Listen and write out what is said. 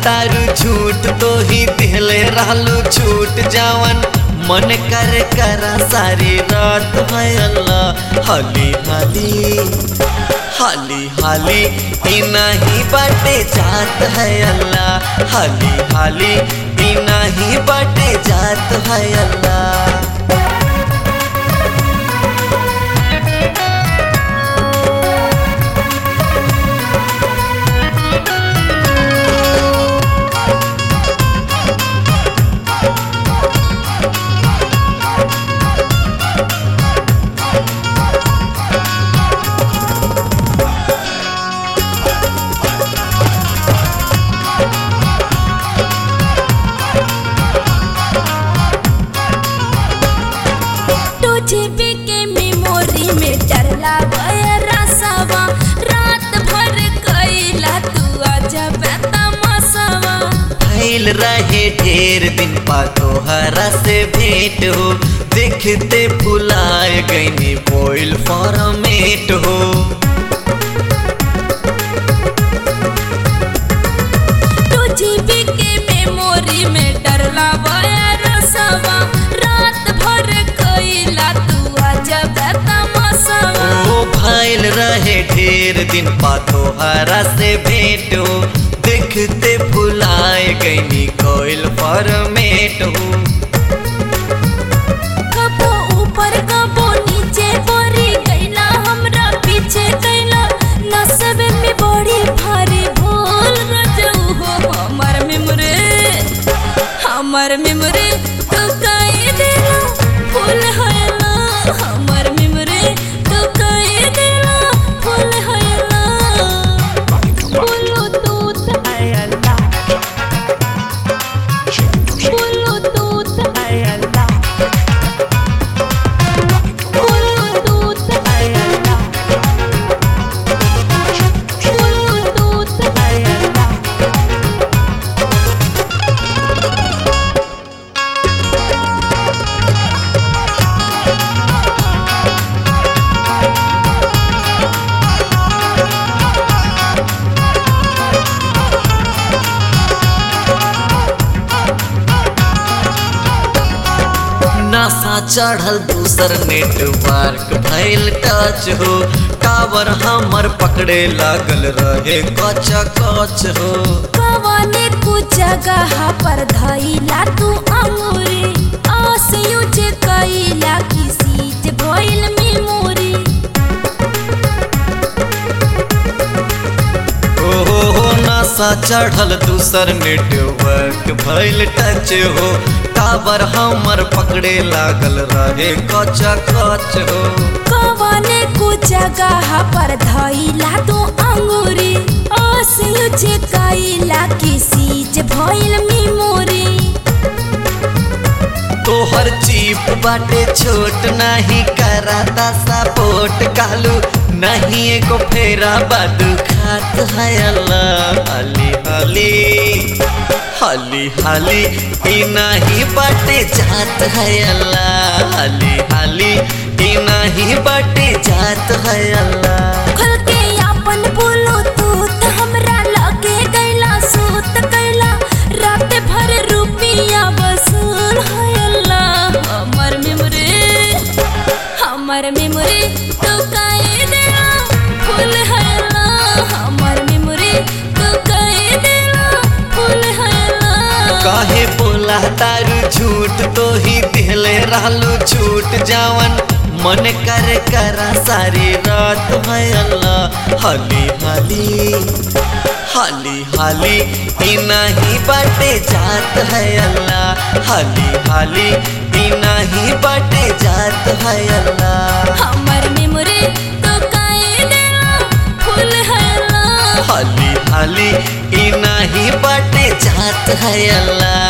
तारू झूठ तो ही दिहले रहलू छूट जावन मन कर करा सारी रात है अल्लाह हाली हाली हाली हाली ई नहीं बाटे जात है अल्लाह हाली हाली ई नहीं बाटे जात है अल्लाह टू जीबी के मेमोरी में डरला रसवा रात भर कैला तू अजब तमसवा फैल रहे ढेर दिन पा तोहरा से भेंट हो देखते फुलाए गईनी बोइल फॉर्मेट हो टू जीबी के मेमोरी में डरला रसवा रात भर कैला तू अजब तमसवा ओ फैल रहे ढेर दिन पा तोहरा से भेंट हो देखते फुलाए गईनी कोइल फॉर्मेट हो कबो ऊपर कबो नीचे परी गईला हमरा पीछे कैला नसब में बड़ी भारी भूल रजऊ हो हमर मेमोरी हमर मेमोरी तू कई देला फूल हैला हमर मेमोरी तू कई देला फूल हैला बोलो तूत बोलो तूत बोलो तूत बोलो तूत नासा चढ़ल दूसर नेटवर्क भइल टच हो टावर हमर पकड़े लागल रहे कच कच हो कवने कुछ जगह पर धइला तू अंगूरी आस यूज कइला किसी जे भइल मेमोरी ओ हो हो नासा चढ़ल दूसर नेटवर्क भइल टच हो टावर हमर पकड़े लागल रहे कच कच हो कवने कुछ जगह पर धइला तू अंगूरी आस यूज कइला किसी जे भइल मेमोरी तोहर चीप बाटे छोट नहीं कराता सपोर्ट कालू नहीं एको फेरा बादू खात है अल्लाह हाली हाली हाली हाली ई नहीं बाटे जात है अल्लाह हाली हाली ई नहीं बाटे जात है अल्लाह खुल के अपन बोलो तू त हमरा लगे गइला सूत कैला रात भर रुपिया वसूल है अल्लाह हमर मेमोरी हमर मेमोरी तू काहे देला फूल है अल्लाह हमर मेमोरी तू काहे देला फूल है अल्लाह काहे बोला तारू झूठ तो ही दिहले रहलू छूट जावन मन कर करा सारी रात है अल्लाह हाली हाली हाली हाली ई नहीं बाटे जात है अल्लाह हाली हाली ई नहीं बाटे जात है अल्लाह हमर मेमोरी तू काहे देला फूल है अल्लाह हाली हाली ई नहीं बाटे जात है अल्लाह